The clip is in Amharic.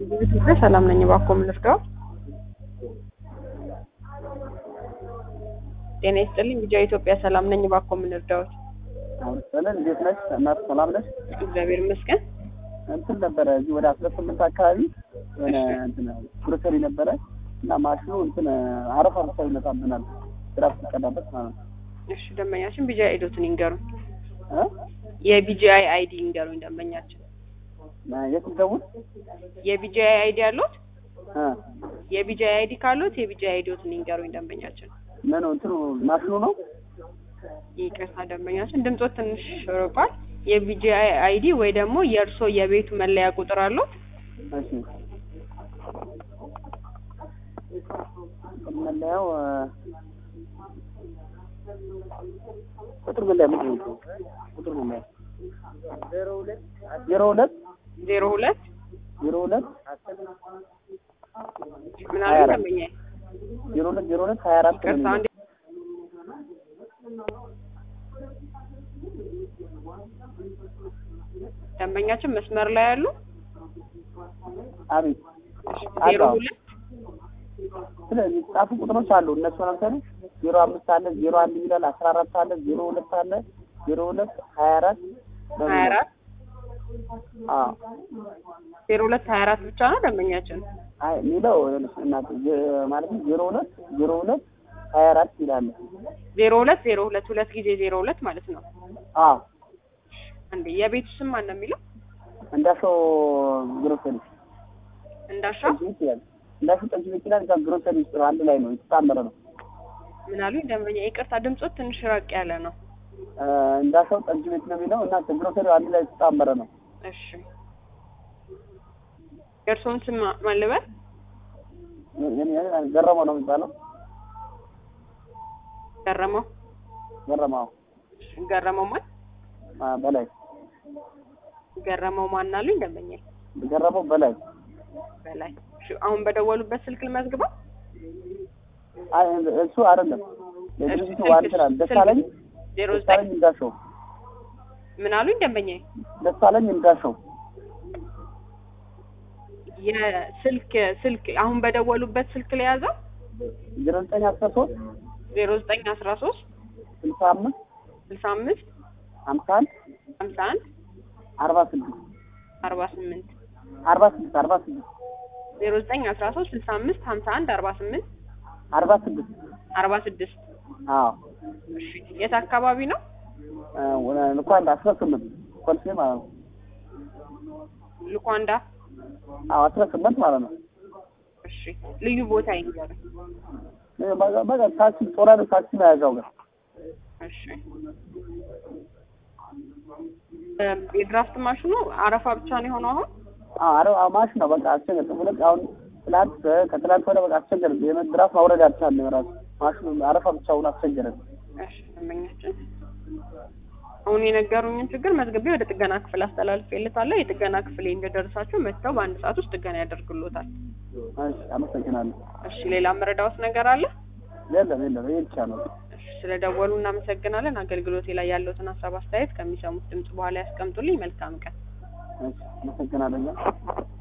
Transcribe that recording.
ኢትዮጵያ ሰላም ነኝ። እባክዎ ምን ልርዳው? ጤና ይስጥልኝ። ቢጃ ኢትዮጵያ ሰላም ነኝ። እባክዎ ምን ልርዳዎት? ሰለን እንዴት ነሽ? እናት ሰላም ነሽ? እግዚአብሔር ይመስገን። እንትን ነበረ እዚህ ወደ አስራ ስምንት አካባቢ የሆነ እንትን ግሮሰሪ ነበረ እና ማሽኑ እንትን አረፋ ብቻ ይመጣብናል ስራ ስትቀዳበት ማለት ነው። እሺ ደንበኛችን ቢጂአይ አይዶትን ይንገሩኝ። እ? የቢጂአይ አይዲ ይንገሩኝ ደንበኛችን። የት ደውል? የቢጂአይ አይዲ አሉት? እ የቢጂአይ አይዲ ካሉት የቢጂአይ አይዲዎትን ይንገሩኝ ደንበኛችን። ምን እንትኑ ማሽኑ ነው? ይቅርታ ደንበኛችን ድምጾት ትንሽ ርቋል። የቢጂአይ አይዲ ወይ ደግሞ የእርሶ የቤቱ መለያ ቁጥር አሉት? እሺ መለያው እ፣ ቁጥር መለያ ምንድን ነው? ቁጥር መለያ ዜሮ ሁለት ዜሮ ሁለት ዜሮ ሁለት ምን ሀያ አሉ አራት ደንበኛዬ? ዜሮ ሁለት ዜሮ ሁለት ሀያ አራት ነው ይቅርታ የሚለው። አንዴ ደንበኛችን መስመር ላይ ያሉ አቤት ዜሮ አዎ። ሁለት ስለዚህ ጻፉ ቁጥሮች አሉ። እነሱ ለምሳሌ ዜሮ አምስት አለ፣ ዜሮ አንድ ይላል፣ አስራ አራት አለ፣ ዜሮ ሁለት አለ፣ ዜሮ ሁለት ሀያ አራት ሀያ አራት አዎ ዜሮ ሁለት ሀያ አራት ብቻ ነው ደንበኛችን። አይ የሚለው እናት ማለት ነው ዜሮ ሁለት ዜሮ ሁለት ሀያ አራት ይላል። ዜሮ ሁለት ዜሮ ሁለት ሁለት ጊዜ ዜሮ ሁለት ማለት ነው። አዎ እንዴ የቤቱ ስም ማን ነው የሚለው? እንዳሸው ግሮሰሪ እንዳሻው ጠጅ ቤት ይላል። እንዳሸው ጠጅ ቤት ይላል። እዛ ግሮሰሪ ውስጥ ነው፣ አንድ ላይ ነው የተጣመረ ነው። ምን አሉኝ ደንበኛ? ይቅርታ ድምጾት ትንሽ ራቅ ያለ ነው። እ፣ እንዳሸው ጠጅ ቤት ነው የሚለው እና ግሮሰሪው አንድ ላይ የተጣመረ ነው። እሺ የእርስዎን ስም ማን ልበል? የኔ- የኔ ገረመው ነው የሚባለው። ገረመው ገረመው እሺ፣ ገረመው ማን አ፣ በላይ ገረመው ማን አሉኝ ደንበኛ? ገረመው በላይ በላይ እሺ፣ አሁን በደወሉበት ስልክ ልመዝግበው። አይ እሱ አይደለም የድርጅቱ ዋና ስራ ደሳለኝ ዜሮ ዘጠኝ ደሳለኝ እንዳሸው ምን አሉኝ ደንበኛ? ደሳለኝ እንዳሸው የስልክ ስልክ አሁን በደወሉበት ስልክ ላይ ያዘው ዜሮ ዘጠኝ አስራ ሶስት ዜሮ ዘጠኝ አስራ ሶስት ስልሳ አምስት ስልሳ አምስት ሀምሳ አንድ ሀምሳ አንድ አርባ ስድስት አርባ ስምንት አርባ ስድስት አርባ ስድስት ዜሮ ዘጠኝ አስራ ሶስት ስልሳ አምስት ሀምሳ አንድ አርባ ስምንት አርባ ስድስት አርባ ስድስት አዎ እሺ የት አካባቢ ነው? እ፣ ወደ- እንኳን አስራ ስምንት ኮልፌ ማለት ነው። ልኳንዳ አዎ አስራ ስምንት ማለት ነው። እሺ ልዩ ቦታ ይንገሩኝ። እ፣ በቃ- በቃ ታክሲ ጦራ ታክሲ መያዣው ጋር እሺ እ፣ የድራፍት ማሽኑ አረፋ ብቻ ነው የሆነው አሁን? አዎ አረ አዎ ማሽ ነው በቃ አስቸገር ሁለት አሁን ትላንት እ፣ ከትላንት ወደ በቃ አስቸገር የመድራፍ ማውረድ አልቻለም ራሱ ማሽኑ አረፋ ብቻውን አስቸገረን። እሺ ደንበኛችን አሁን የነገሩኝን ችግር መዝግቤ ወደ ጥገና ክፍል አስተላልፌልታለሁ። የጥገና ክፍል እንደደረሳችሁ መጥተው በአንድ ሰዓት ውስጥ ጥገና ያደርግሎታል። እሺ አመሰግናለሁ። እሺ ሌላ መረዳዎት ነገር አለ? የለም የለም ይሄ ብቻ ነው። እሺ ስለደወሉ እናመሰግናለን። አገልግሎቴ ላይ ያለውትን ሀሳብ አስተያየት ከሚሰሙት ድምጽ በኋላ ያስቀምጡልኝ። መልካም ቀን። እሺ አመሰግናለሁ።